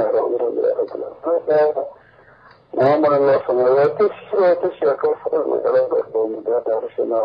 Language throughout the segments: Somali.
maamul in loo sameeyo tashiga ka furan magaalada mudada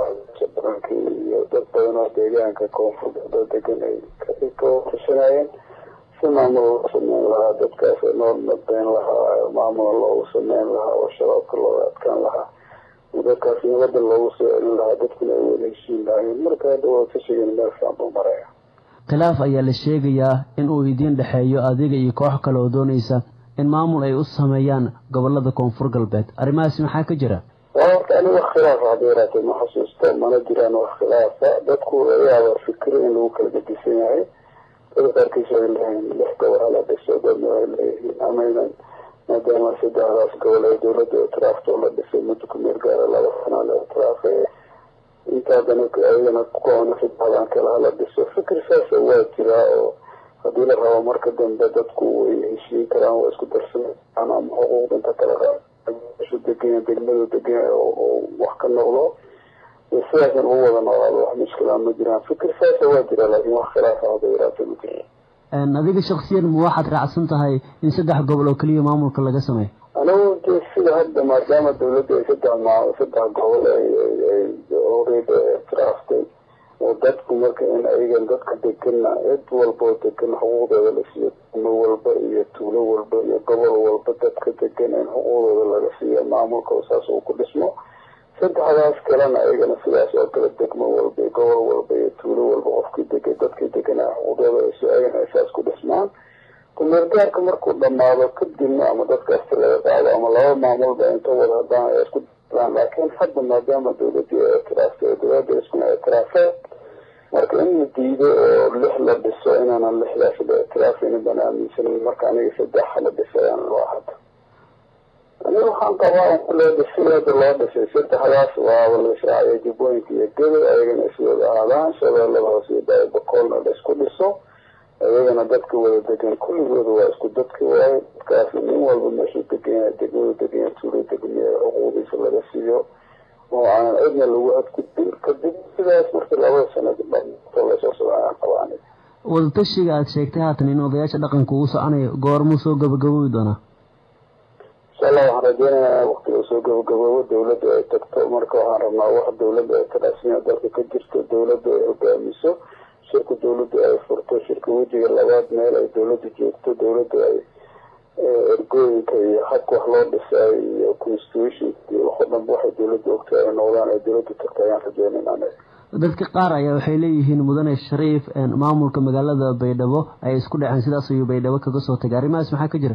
baranki iyo dad badan oo deegaanka koonfur galbeed degan ay ka tashanayeen si maamul loo sameyn lahaa dadkaas nool nabeyn lahaa maamula loogu sameyn lahaa oo shabaabka looga adkaan lahaa dadkaas nabada loogu soo celin lahaa dadkuna ay wada heshiin lahaayeen marka hadda waa tashigan meel fiican buu maraya khilaaf ayaa la sheegayaa in uu idiin dhexeeyo adiga iyo koox kale oo doonaysa in maamul ay u sameeyaan gobolada koonfur galbeed arrimahaasi maxaa ka jira horta ani wax khilaafa hadda yaraatee ma xasuusto mana jiraan wax khilaafa dadku ayaaba fikiro in lagu kala gedisan yahay dada qaarkiis ay leeyihiin lix gobol hala dhiso dadna ay leeyihiin amaynan maadaama saddexdaas gobol ay dawladda itiraafto la dhisay muddo ku meel gaara laba sana la itiraafay intaadana ayagana kukoona saddexdan kale hala dhiso fikir saasa waa jiraa oo haddii la rabo marka dambe dadku way heshiin karaan waa isku darsan karaan ama xuquuqda inta kale su deganya degmadu deganya oo wax ka noqdo sidaasan ugu wada noolaado wax mushkila ma jiraan fikir saasa waa jira laakiin wax khilaafa hada yaraata ma jira adiga shaksiyan ma waxaad raacsan tahay in saddex gobol oo keliya maamulka laga sameeyo anigu de sida hadda maadaama dawladda ay saddex ma saddex gobol ay oreed tiraaftay oo dadku marka in ayagan dadka degana cid walba oo degan xuquuqdooda la siiyo degmo walba iyo tuulo walba iyo gobol walba dadka degan in xuquuqdooda laga siiyo maamulka oo saas uu ku dhismo saddexdaas kalena ayagana sidaas oo kale degmo walba iyo gobol walba iyo tuulo walba qofkii degay dadkii deganaa xuquuqdooda ayagana ay saas ku dhismaan kumeelgaarka markuu dhamaado kadibna ama dadkaasta laga qaado ama laba maamulba inta wada hadaan ay isku laakiin hadda maadaama dawladii ay itiraafta dawladda iskuna itiraafeen marka in la diido oo lix la dhiso inaanan lixdaas la itiraafaynin baan aaminsanin marka aniga saddex la dhisayaan loo hadda aniga waxaan qabaa in loo dhisay hadda loo dhisay saddexdaas waaba la israaciyo jubbooyinka iyo gado ayagana iswada aadaan shabeellada hoose iyo baabakoolna la isku dhiso ayagana dadka wada degan kulligooda waa isku dadka waayo dadkaas nin walba meeshuu deganya degmadu deganya tuulo degmiya xuquuqdiisa laga siiyo oo aan cidna lagu adgudbin kadib sidaas marka labada sanad dhamto lasoo socdaan qabaan wadatashiga aada sheegtay haatan in odayaasha dhaqanka uu soconayo goormuu soo gabagaboobi doonaa insha allah waxaan rajeynayaa waqtiga soo gabagaboobo dawladda ay tagto marka waxaan rabnaa wax dawladda ay taraasmiya dalka ka jirto dawladda ay hogaamiso shirka dawladda ay furto shirka wejiga labaad meel ay dawladda joogto dawladda ay ergooyinka iyo habka wax loo dhisay iyo constitution iyo waxo dhanba waxay dawladda ogtay ay noqdaan ay dawladda tagto ayaan rajeynayn anaga dadka qaar ayaa waxay leeyihiin mudane shariif maamulka magaalada baydhabo ay isku dhaceen sidaas ayuu baydhabo kaga soo tagay arrimahaas maxaa ka jira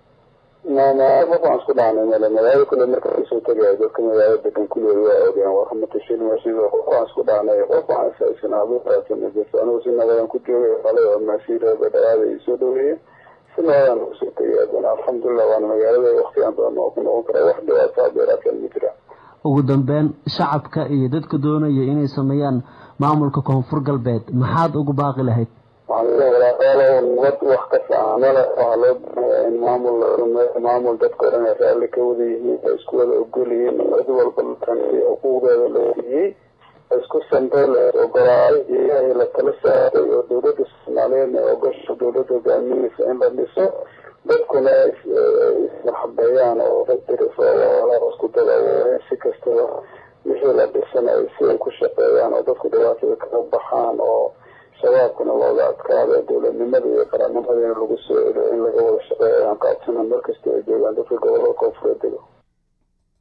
waxaan isku dhahnay male magaalada kule marka kasoo tegaya dadka magaalada degan kuleed waa ogeen waramatashin sidoo qof aan isku dhahnay qof aan isaysanaabuaatamajirto anigu si nabadan ku joogay qalay oo maasiira baydhabaada ay soo dhaweeyeen si nabadan kusoo tegay adana alxamdulilah waana magaalada waktigaan badan oo ku noqon kara wax dhibaataa beeraadkan ma jiraan ugu dambeyn shacabka iyo dadka doonaya inay sameeyaan maamulka koonfur galbeed maxaad ugu baaqi lahayd nabad wax ka saamale waxaa loo baahaya in maamul la sameeyo maamul dadka o dhan ay raalli ka wada yihiin ay isku wada ogol yihiin cid walba latansiy xuquuqdeeda la siiyey isku sambay la ogolaaday ilaahay la tala saaray oo dawladda soomaaliyeedna ogasha dawladda hogaaminaysa in la dhiso dadkuna ismarxabeeyaan oo daddirisoo isku dada si kastaba wixii la dhisanayo si ay ku shaqeeyaan oo dadku dhibaatada kaga baxaan oo shabaabkana looga adkaado dowladnimada iyo qarannimadana lagu soo celiyo in laga wada shaqeeyo ayaan qaabsana markasta ay joogaan dadka gobolada koonfureed dego